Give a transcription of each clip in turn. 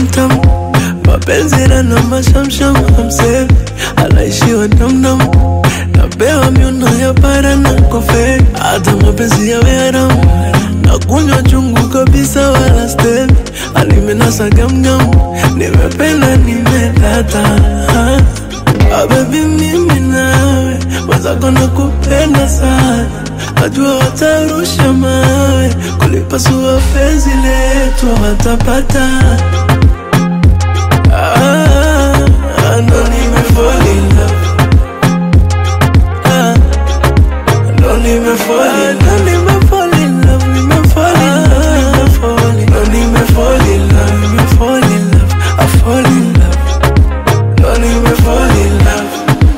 tamtam mapenzi na mashamsham amsemi anaishiwa damdam napewa miuno ya para na kofe hata mapenzi yawe haramu na kunywa chungu kabisa wala stemi alimenasa gamgam nimependa nimedata ah, baby mimi nawe mwenzako nakupenda sana najua watarusha mawe kulipasua penzi letu watapata Ah, ah, ndo nimefall in love. Ah, ndo nimefall in love. Nimefall in love, nimefall in love, nimefall in- ndo nimefall in love, nimefall in love, I fall in love. Ndo nimefall in love.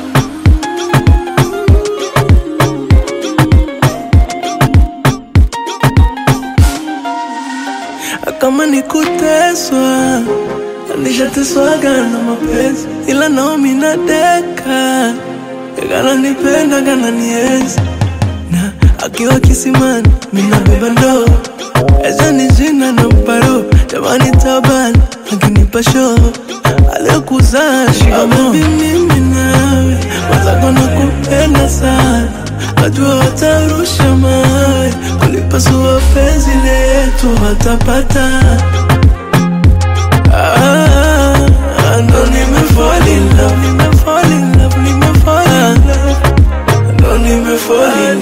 kama ni kuteswa nishateswaga na mapenzi ila naomi nadeka kananipenda kananienzi na akiwa kisimani minabeba ndoo ezani jina na mparo jamani tabani akinipa shoo aliyokuzaa shikamoo mimi nawe wazako na kupenda sana najua watarusha mawe kulipasua penzi letu watapata Ah, ah, ndo nimefall in love, nimefall in love, nimefall in love. Ndo nimefall in